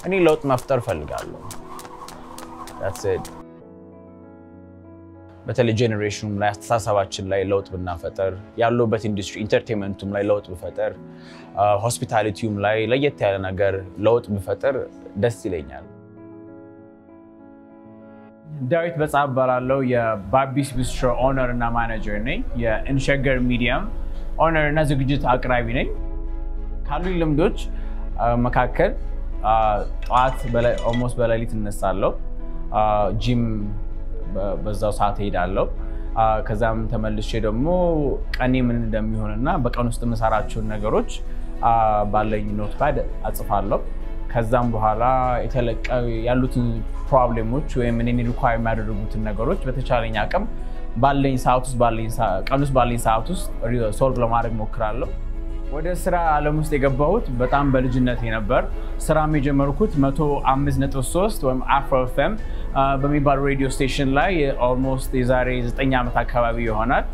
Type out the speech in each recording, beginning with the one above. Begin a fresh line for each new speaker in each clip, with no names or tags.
እኔ ለውጥ መፍጠር እፈልጋለሁ። That's it። በተለይ ጄኔሬሽኑም ላይ አስተሳሰባችን ላይ ለውጥ ብናፈጠር ያለበት ኢንዱስትሪ ኢንተርቴንመንቱም ላይ ለውጥ ብፈጠር ሆስፒታሊቲውም ላይ ለየት ያለ ነገር ለውጥ ብፈጠር ደስ ይለኛል። ዳዊት በጻ እባላለሁ። የባቢስ ቢስትሮ ኦነር እና ማኔጀር ነኝ። የኢንሸገር ሚዲያም ኦነር እና ዝግጅት አቅራቢ ነኝ። ካሉኝ ልምዶች መካከል ጠዋት ኦልሞስት በሌሊት እነሳለሁ። ጂም በዛው ሰዓት ሄዳለሁ። ከዛም ተመልሼ ደግሞ ቀኔ ምን እንደሚሆን እና በቀን ውስጥ የምሰራቸውን ነገሮች ባለኝ ኖትፓድ አጽፋለሁ። ከዛም በኋላ ያሉትን ፕሮብሌሞች ወይም እኔን ሪኳየር የሚያደርጉትን ነገሮች በተቻለኝ አቅም ባለኝ ሰዓት ውስጥ ቀን ውስጥ ባለኝ ሰዓት ውስጥ ሶልቭ ለማድረግ ሞክራለሁ። ወደ ስራ ዓለም ውስጥ የገባሁት በጣም በልጅነቴ ነበር። ስራም የጀመርኩት 105.3 ወይም አፍሮ ኤፍኤም በሚባል ሬዲዮ ስቴሽን ላይ ኦልሞስት የዛሬ 9 ዓመት አካባቢ ይሆናል።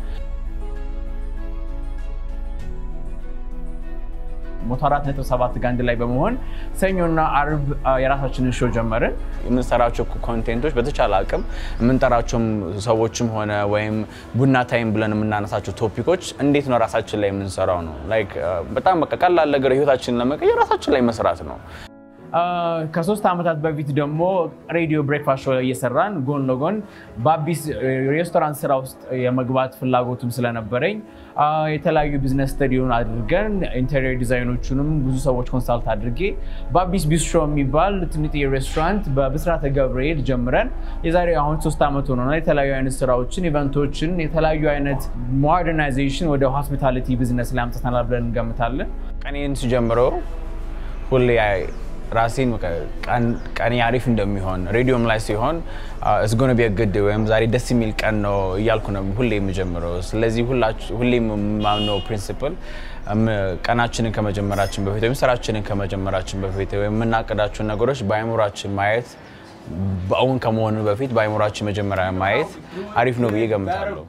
ሞቶ አራት ነጥብ ሰባት ጋር አንድ ላይ በመሆን ሰኞና አርብ የራሳችንን ሾው ጀመርን። የምንሰራቸው ኮንቴንቶች በተቻለ አቅም የምንጠራቸውም ሰዎችም ሆነ ወይም ቡና ታይም ብለን የምናነሳቸው ቶፒኮች እንዴት ነው ራሳችን ላይ የምንሰራው ነው። ላይክ በጣም በቃ ቀላል ነገር ህይወታችንን ለመቀየር ራሳችን ላይ መስራት ነው። ከሶስት ዓመታት በፊት ደግሞ ሬዲዮ ብሬክፋስት ሾው እየሰራን ጎን ለጎን በአቢስ ሬስቶራንት ስራ ውስጥ የመግባት ፍላጎቱም ስለነበረኝ የተለያዩ ቢዝነስ ስተዲውን አድርገን ኢንቴሪየር ዲዛይኖቹንም ብዙ ሰዎች ኮንሳልት አድርጌ በአቢስ ቢስትሮ የሚባል ትንጥ ሬስቶራንት በብስራተ ገብርኤል ጀምረን የዛሬ አሁን ሶስት ዓመት ሆኖናል። የተለያዩ አይነት ስራዎችን፣ ኢቨንቶችን፣ የተለያዩ አይነት ሞደርናይዜሽን ወደ ሆስፒታሊቲ ቢዝነስ ላይ አምጥተናል ብለን እንገምታለን። ቀኔን ስጀምረው ሁሌ ራሴን ቀኔ አሪፍ እንደሚሆን ሬዲዮም ላይ ሲሆን እስጎነ ቢያግድ ወይም ዛሬ ደስ የሚል ቀን ነው እያልኩ ነው ሁሌ የምጀምረው። ስለዚህ ሁሌ የማምነው ፕሪንሲፕል ቀናችንን ከመጀመራችን በፊት ወይም ስራችንን ከመጀመራችን በፊት ወይም የምናቅዳቸውን ነገሮች በአይምሯችን ማየት በእውን ከመሆኑ በፊት በአይምሯችን መጀመሪያ ማየት አሪፍ ነው ብዬ ገምታለሁ።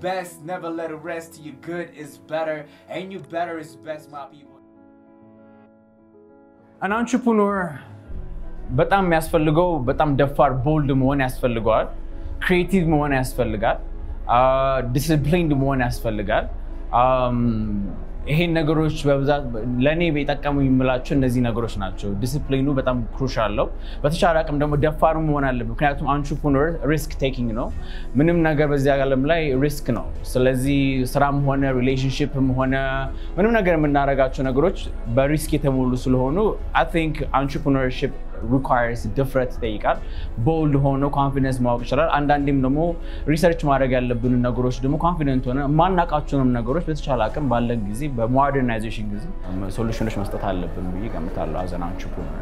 አን አንትርፕረነር በጣም የሚያስፈልገው በጣም ደፋር ቦልድ መሆን ያስፈልገዋል። ክሪኤቲቭ መሆን ያስፈልጋል። ዲስፕሊንድ መሆን ያስፈልጋል። ይሄን ነገሮች በብዛት ለእኔ የጠቀሙ የምላቸው እነዚህ ነገሮች ናቸው። ዲስፕሊኑ በጣም ክሩሻል ነው። በተቻለ አቅም ደግሞ ደፋሩ መሆን አለብን። ምክንያቱም አንትርፕረነር ሪስክ ቴኪንግ ነው። ምንም ነገር በዚህ ዓለም ላይ ሪስክ ነው። ስለዚህ ስራም ሆነ ሪሌሽንሽፕም ሆነ ምንም ነገር የምናደርጋቸው ነገሮች በሪስክ የተሞሉ ስለሆኑ አይ ቲንክ አንትርፕረነርሺፕ ሪኳየርስ ድፍረት ይጠይቃል። ቦልድ ሆኖ ኮንፊደንስ ማወቅ ይችላል። አንዳንዴም ደግሞ ሪሰርች ማድረግ ያለብንን ነገሮች ደግሞ ኮንፊደንት ሆነ የማናውቃቸውንም ነገሮች በተቻለ አቅም ባለን ጊዜ በሞደርናይዜሽን ጊዜ ሶሉሽኖች መስጠት አለብን ብዬ ገምታለሁ። አዘናንቹ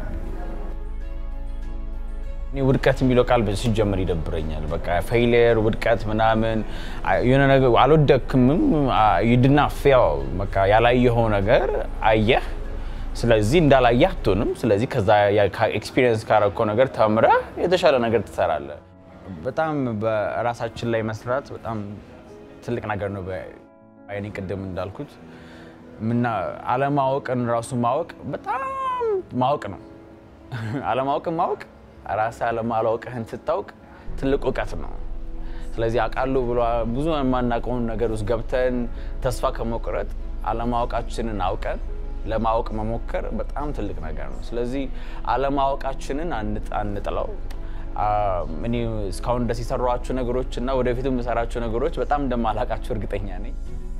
እኔ ውድቀት የሚለው ቃል ሲጀምር ይደብረኛል። በቃ ፌይሊየር፣ ውድቀት ምናምን የሆነ ነገር አልወደክምም ይድና ፌል በቃ ያላየኸው ነገር አየህ ስለዚህ እንዳላየህ አትሆንም። ስለዚህ ከዛ ኤክስፒሪየንስ ካረከው ነገር ተምረህ የተሻለ ነገር ትሰራለህ። በጣም በራሳችን ላይ መስራት በጣም ትልቅ ነገር ነው። በአይኔ ቅድም እንዳልኩት ምና አለማወቅን ራሱ ማወቅ በጣም ማወቅ ነው። አለማወቅን ማወቅ ራስህ አለማላወቅህን ስታውቅ ትልቅ እውቀት ነው። ስለዚህ አውቃለሁ ብሎ ብዙ የማናውቀውን ነገር ውስጥ ገብተን ተስፋ ከመቁረጥ አለማወቃችንን አውቀን ለማወቅ መሞከር በጣም ትልቅ ነገር ነው። ስለዚህ አለማወቃችንን አንጥለው። እኔ እስካሁን ድረስ የሰሯቸው ነገሮች እና ወደፊት የምሰራቸው ነገሮች በጣም እንደማላውቃቸው እርግጠኛ ነኝ።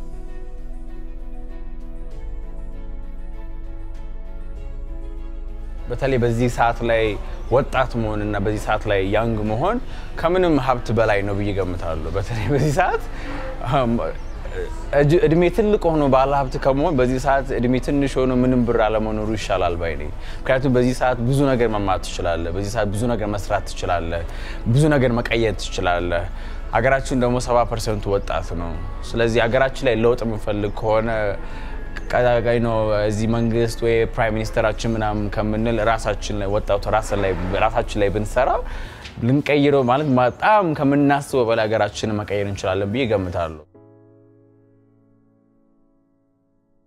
በተለይ በዚህ ሰዓት ላይ ወጣት መሆን እና በዚህ ሰዓት ላይ ያንግ መሆን ከምንም ሀብት በላይ ነው ብዬ ገምታለሁ። በተለይ በዚህ ሰዓት እድሜ ትልቅ ሆኖ ባለ ሀብት ከመሆን በዚህ ሰዓት እድሜ ትንሽ ሆኖ ምንም ብር አለመኖሩ ይሻላል ባይ ነኝ። ምክንያቱም በዚህ ሰዓት ብዙ ነገር መማር ትችላለህ። በዚህ ሰዓት ብዙ ነገር መስራት ትችላለህ። ብዙ ነገር መቀየር ትችላለህ። ሀገራችን ደግሞ ሰባ ፐርሰንቱ ወጣት ነው። ስለዚህ ሀገራችን ላይ ለውጥ የምንፈልግ ከሆነ ቀጣይ ነው እዚህ መንግስት ወይ ፕራይም ሚኒስተራችን ምናምን ከምንል ራሳችን ላይ ወጣቱ ራሳችን ላይ ብንሰራ ልንቀይረው ማለት በጣም ከምናስበው በላይ ሀገራችንን መቀየር እንችላለን ብዬ ገምታለሁ።